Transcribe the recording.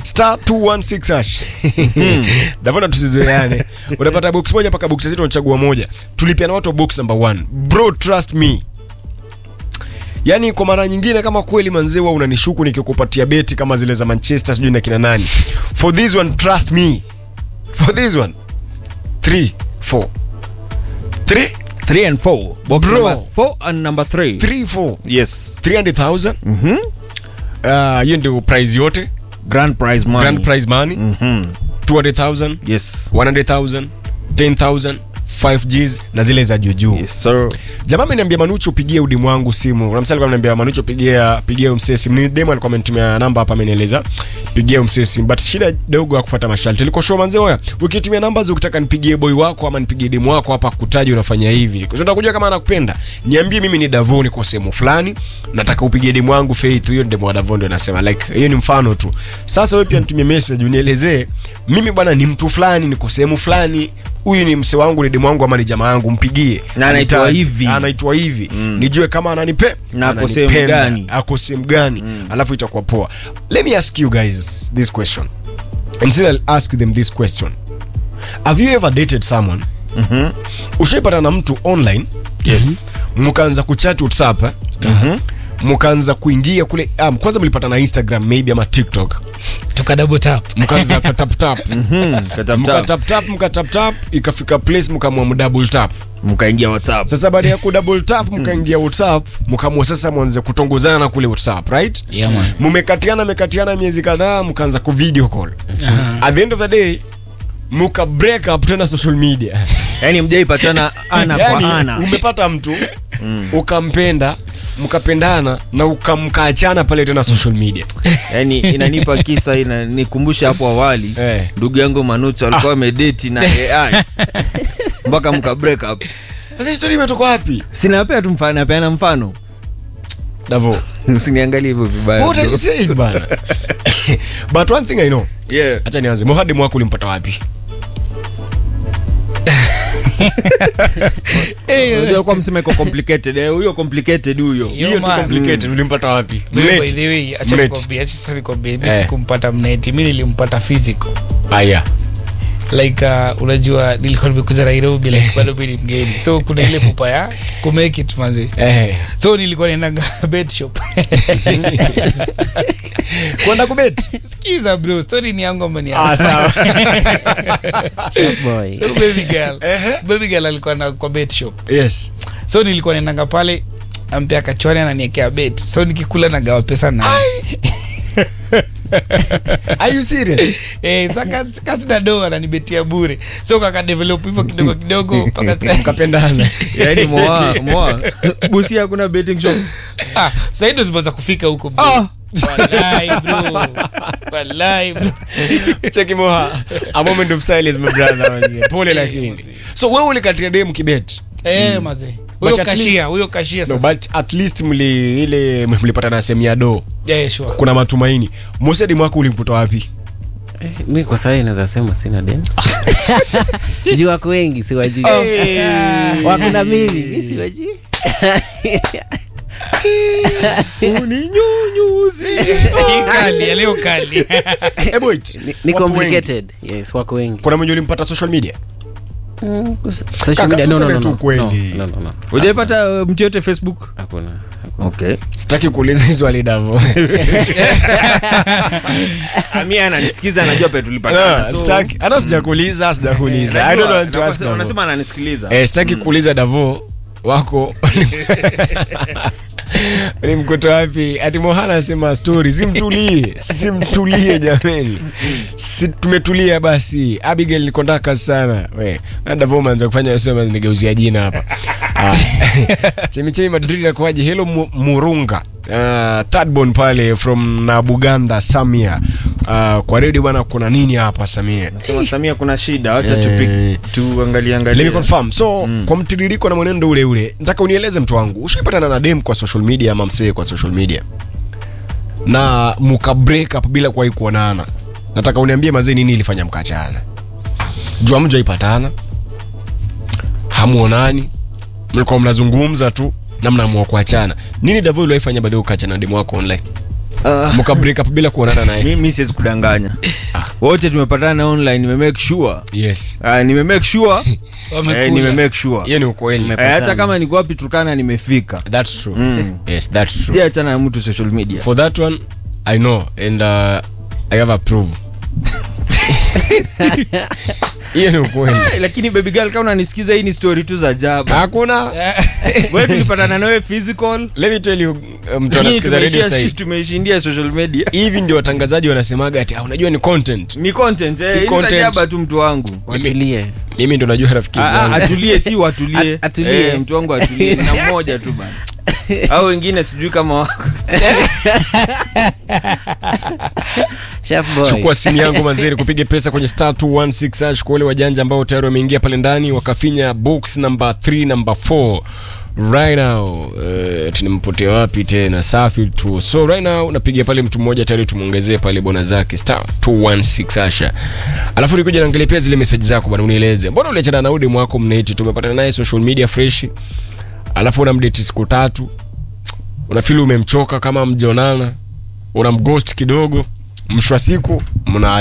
star 216 hash davona tusizoeane unapata box moja mpaka box sita unachagua moja tulipiana watu wa box number one bro trust me yaani kwa mara nyingine kama kweli manzewa unanishuku nikikupatia beti kama zile za manchester sijui na kina nani for this one trust me for this one 3 4 3 3 and 4 box Bro. number 4 and number 3 3 4 yes 300000 mhm Ah, hiyo ndio prize yote grand prize money grand prize money mhm 200000 yes 100000 10000 5gs na zile za juujuu yes sir jamaa ameniambia manucho upigie udimu wangu simu kuna msali ameniambia manucho pigia pigia umsee simu ni demo alikuwa amenitumia namba hapa amenieleza pigia umsee simu but shida dogo ya kufuata masharti liko show manze oya ukitumia namba za ukitaka nipigie boy wako ama nipigie demo wako hapa kutaji unafanya hivi kwa sababu kujua kama anakupenda niambie mimi ni Davoni kwa sehemu fulani nataka upigie demo wangu Faith hiyo demo wa Davoni ndio nasema like hiyo ni mfano tu sasa wewe pia nitumie message unielezee mimi bwana ni mtu fulani niko sehemu fulani huyu ni mse wangu ni demu wangu ama ni jamaa yangu mpigie Na anaitwa Anihitaji. hivi. anaitwa hivi nijue kama ananipe Na ako ananipenda, sehemu gani. ako sehemu gani alafu itakuwa poa let me ask you guys this question and still I'll ask them this question have you ever dated someone ushaipata na mtu online yes mkaanza kuchat whatsapp eh? mkaanza kuingia kule um, kwanza mlipata na instagram maybe ama tiktok tuka double tap mkaanza kataptap mkataptap mkataptap ikafika place mkamua mdouble tap mkaingia whatsapp sasa baada ya kudouble tap mkaingia whatsapp mkamua sasa mwanze kutongozana kule whatsapp right Yeah, man. mmekatiana mekatiana miezi kadhaa mkaanza ku video call at the end of the day muka break up tena social media yani mjaipatana ana yani, kwa ana umepata mtu ukampenda mkapendana na ukamkaachana pale tena social media yani inanipa kisa inanikumbusha hapo awali Eh. ndugu yangu manucho alikuwa amedeti na ai mpaka mka break up sasa historia imetoka wapi sinapea tu mfano napeana mfano davo usiniangalie hivyo vibaya what are you saying bana but one thing i know yeah. acha nianze mohadi mwako ulimpata wapi Unajua alikuwa msema iko complicated eh, huyo complicated huyo Yo, hiyo tu man. complicated ulimpata wapi Mimi, by Mlete. the way, acha Mlete. nikwambie, acha sasa nikwambie, mi Eh. sikumpata mneti mi nilimpata physical aya like uh, unajua nilikuwa nimekuja nairobi like bado mi ni mgeni so kuna ile pupa ya kumake it manzi eh so nilikuwa naendanga bed shop kwenda kubet skiza bro story ni yangu ama ni ah yako? sawa boy so baby girl baby girl alikuwa na kwa bed shop yes so nilikuwa naendanga pale ampea kachwani ananiekea bet so nikikula nagawa pesa na are you serious eh, sa kasi- kasi na do ananibetia bure so kakadevelop hivyo kidogo kidogo mpaka mkapendana yani moa moa busi hakuna betting shop ah, sahii ndo zimeweza kufika huko bro. Ah. Wallahi, bro. Wallahi, bro. cheki moha a moment of silence my brother manze. pole lakini so wewe ulikatia dem kibet Eh, mazee huyo But at kashia least- huyo kashia no, sasa but at least mli ile mlipata na sehemu ya do yeah, sure. kuna matumaini mosedi mwako ulimkuta wapi mi kwa sahii naweza sema sina dem juu wako wengi siwajui wako na mimi mi siwajui Hii kali, ya leo kali Eh, wait. ni, ni Wapo wengi. complicated yes wako wengi kuna mwenye ulimpata social media Mm, kus- social Kaka, media, no, no, tuseme no, tu no. kweli. No, no, no, no. ujaipata uh, mtu yote facebook hakuna hakuna. okay sitaki kuuliza hizo alidavo ami ananisikiza anajua pe tulipatana so- sitaki hata sijakuuliza sijakuuliza i don't know what to ask Davo. unasema ananisikiliza eh, sitaki kuuliza davo wako ulimkuta wapi ati mohana asema story simtulie simtulie jameni si tumetulia basi abigail nikondaka sana we na davo manza kufanya sema nigeuzia jina hapa Ah, chemichemi madrid nakuaje helo Mu- murunga uh, tadbon pale from na buganda samia uh, kwa redio bwana kuna nini hapa samia sema samia kuna shida wacha Eh. tupi- tuangalie Let me angalie confirm. So kwa mtiririko na mwenendo ule ule, nataka unieleze mtu wangu, ushaipatana na dem kwa social media ama msee kwa social media na muka break up bila kuwahi kuonana? Nataka uniambie mazee, nini ilifanya mkachana? Jua mjaipatana, hamuonani, mlikuwa mnazungumza tu na mnaamua kuachana. Nini Davoi uliwaifanya baadhi ukaachana na demu wako online? Ah. mka break up bila kuonana naye mi, mi siwezi kudanganya wote tumepatana online nime make sure yes uh, nime make sure Wamekula. eh, nime make sure hiyo ni ukweli eh, hata kama niko wapi Turkana nimefika that's true Mm. yes that's true sijaachana na mtu social media for that one i know and uh, i have approved hiyo ni ukweli Eh, lakini baby girl kama unanisikiza hii ni story tu za ajabu hakuna wewe tulipatana nawe physical let me tell you uh, mtu Lakini anasikiza radio tumeishia sahii shi- tumeishindia social media hivi ndio watangazaji wanasemaga ati "Ah, unajua ni content ni content Si eh, hii ni content. ajaba tu mtu wangu watulie mimi ndo najua rafiki Ah, ah, zangu atulie si watulie At- atulie. Eh, mtu wangu atulie na mmoja tu bana au wengine sijui kama wako Sharp boy. chukua simu yangu manzeri kupige pesa kwenye star 216 hash kwa wale wajanja ambao tayari wameingia pale ndani wakafinya box number 3 number 4 right now uh, tunampotea wapi tena safi tu so right now napiga pale mtu mmoja tayari tumwongezee pale bona zake star 216 asha alafu nikuja naangalia pia zile message zako bwana unieleze mbona uliachana na udemu wako mneti tumepatana naye social media fresh alafu unamdeti siku tatu unafili umemchoka kama mjonana unamghost kidogo mshwa siku mna